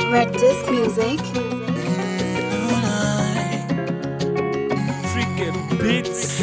Red Disc Music. Freaking beats.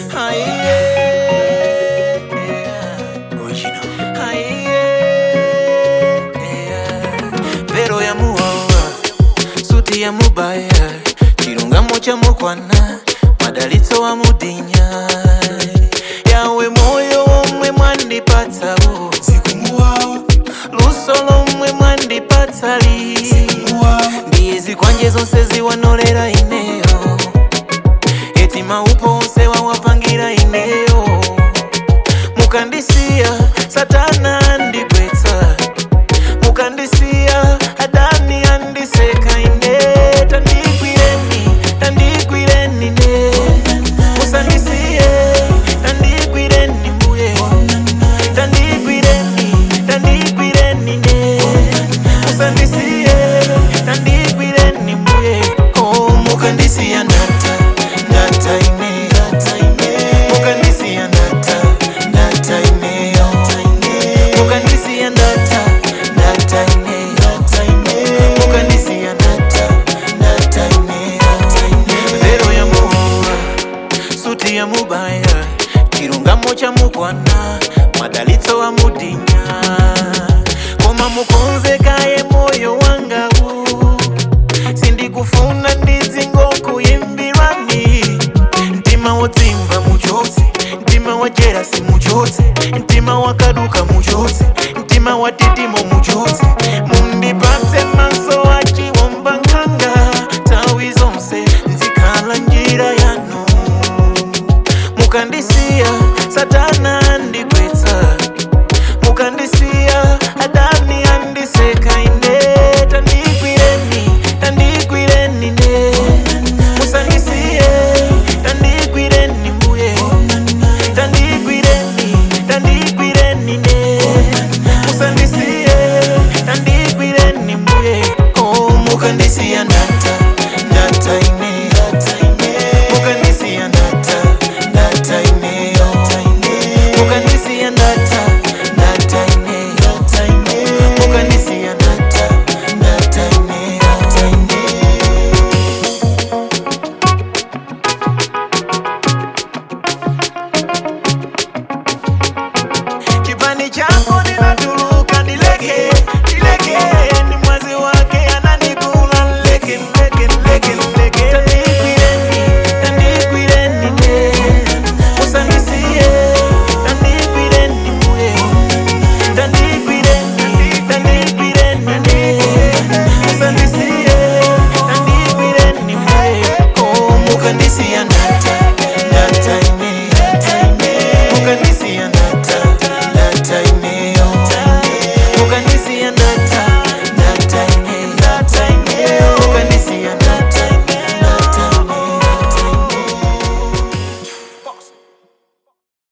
vero ya muwawa suti ya mubaya chilungamo cha mukwana madalitso wa mudinya yawe moyo omwe mwandipatsawo Sikumuwawa, luso lomwe mwandipatsali sikumuwawa, ndiye zikwanje zonse ziwanolera ineyo eti maupo onse wawapangira ineyo mukandisiya satana andigwetsa mukandisiya adani andiseka ine tandigwireni tandigwireni ne musandisiye tandigwireni mbuye tandigwireni tandigwireni ne musandisiye tandigwireni mbuye oh mukandisiya ndata ndata ine mukandisiya ndata ndata ine mukandisiya ndata ndata ine mukandisiya ndata ndata ine vero ya muhova suti ya mubaya chilungamo cha mukwana madalitso wa mudinya koma mukonzekaye moyo wangawu sindikufuna ndidzingokuyimbirani mtima wodzimva muchotse mtima wajera simuchotse mtima wakaduka muchotse mtima watitimo muchotse